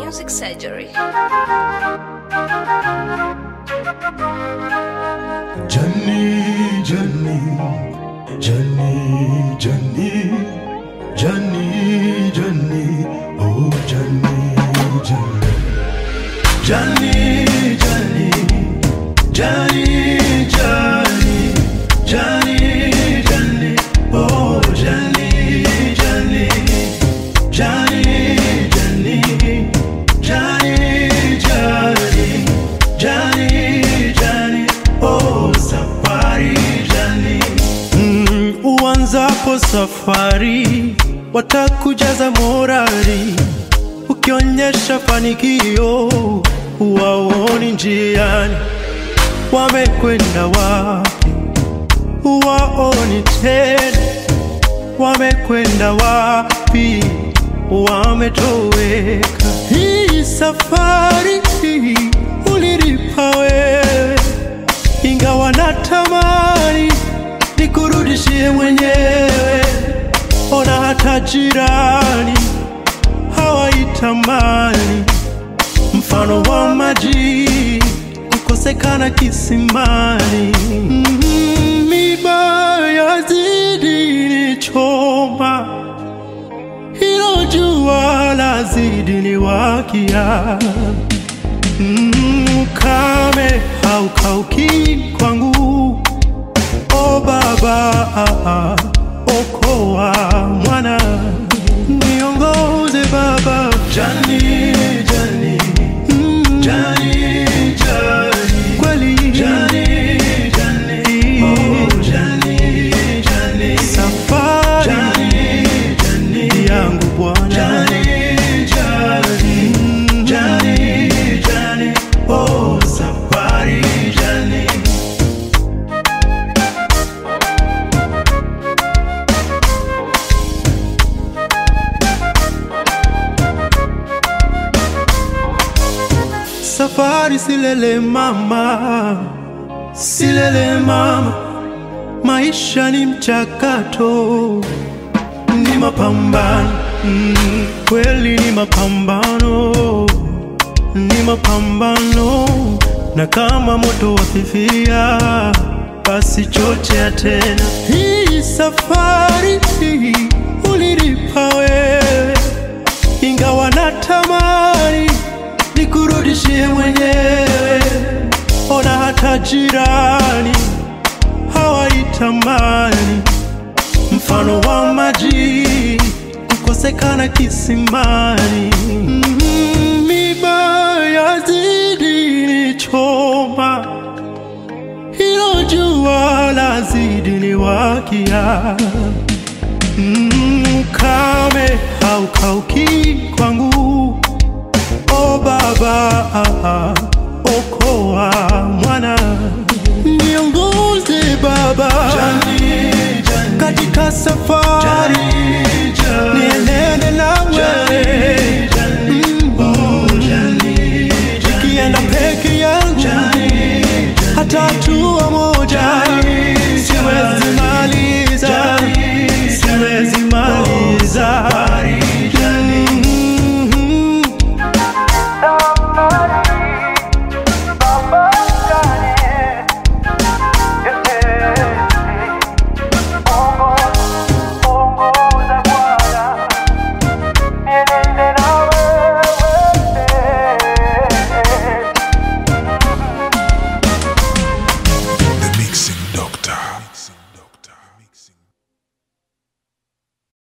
Music Surgery. Johnny, Johnny, Johnny, Johnny, Johnny, Johnny, oh Johnny, Johnny, Johnny, Johnny, Johnny, Johnny, Johnny, Johnny, oh Johnny, Johnny, Johnny, Johnny, Johnny, Johnny, Johnny, Johnny, oh safari Johnny. Mm, uanzapo safari watakujaza morali, ukionyesha fanikio waoni njiani, wamekwenda wapi waoni tena, wamekwenda wapi wametoweka. Hii safari hii ulilipa wewe, ingawa natamani nikurudishie mwenyewe. Ona hata jirani hawaitamani, mfano wa maji kukosekana kisimani. Mm, Miba yazidi nichoma, hilo jua lazidi niwakia. Mm, Ukame haukauki kwangu, o Baba, okoa mwana, niongoze Baba. Jani, Jani, mm, Jani, Jani, kweli Jani, Jani, oh Jani, Jani, safari Jani, Jani, yangu Bwana Jani, Jani, mm, Jani, Jani, oh safari Jani. Safari silele mama, silele mama, maisha ni mchakato, ni mapambano mm, kweli ni mapambano, ni mapambano, na kama moto wafifia, basi chochea tena. Hii safari hii ulilipa wewe, ingawa natamani nikurudishie mwenyewe. Ona hata jirani hawaitamani, mfano wa maji kukosekana kisimani. Mm, Miba yazidi nichoma, hilo jua lazidi niwakia. Mm, Ukame haukauki kwangu O Baba, okoa mwana, niongoze Baba katika safari